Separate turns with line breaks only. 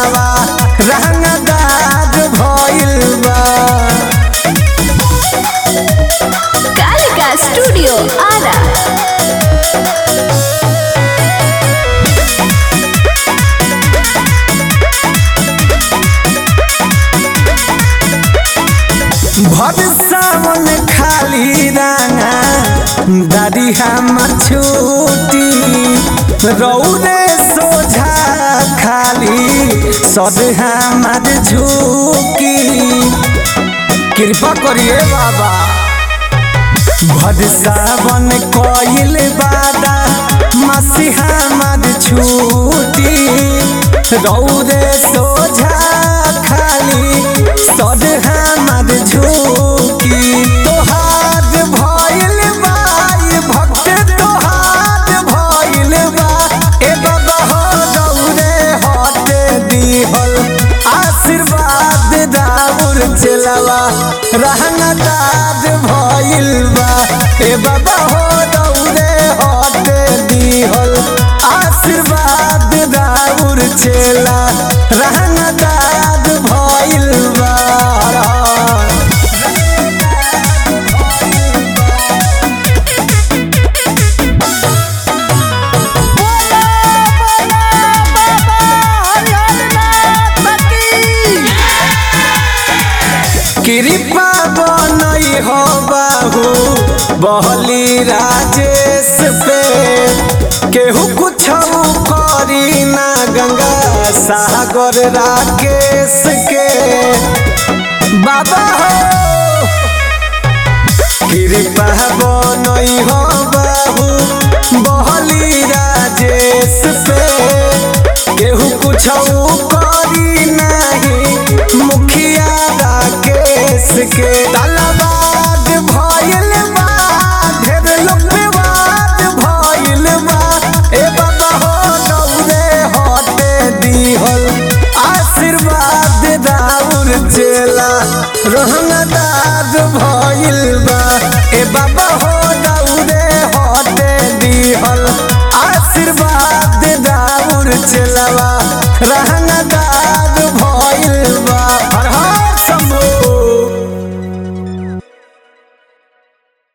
चलावा रंगदार भइल बा
कालिका स्टूडियो आरा
भर सावन खाली राना दादी हमर छूटी रौदे सोझा खाली सद हमर झूकी कृपा करिए बाबा भर सावन कोइल बादा मसीहा मद छूटी रौदे सोझा खाली सद हमर झूकी तोहार भइल बा ई भक्त तोहार भइल बा ए बाबा हो रौदे हटे दिहल आशीर्वाद दाउर चलवा रहनदार भइल बा ए बाबा हो दौरे हटे दिहल आशीर्वाद दाउर चला रहनदार भइल बा कृपा बनई हो बाहू बहली राजेश पे केहू कुछ करी ना गंगा सागर राकेश के बाबा हो कृपा बनई हो बाबू बहली राजेश पे केहू कुछ करी नहीं मुखिया राकेश के तलवार भइल बा ढेर लोग विवाद भइल बा ए बाबा हो दौरे हटे दिहल आशीर्वाद दाउर चेला रहनदार भइल बा ए बाबा हो दौरे हटे दिहल आशीर्वाद दाउर चेलावा रहन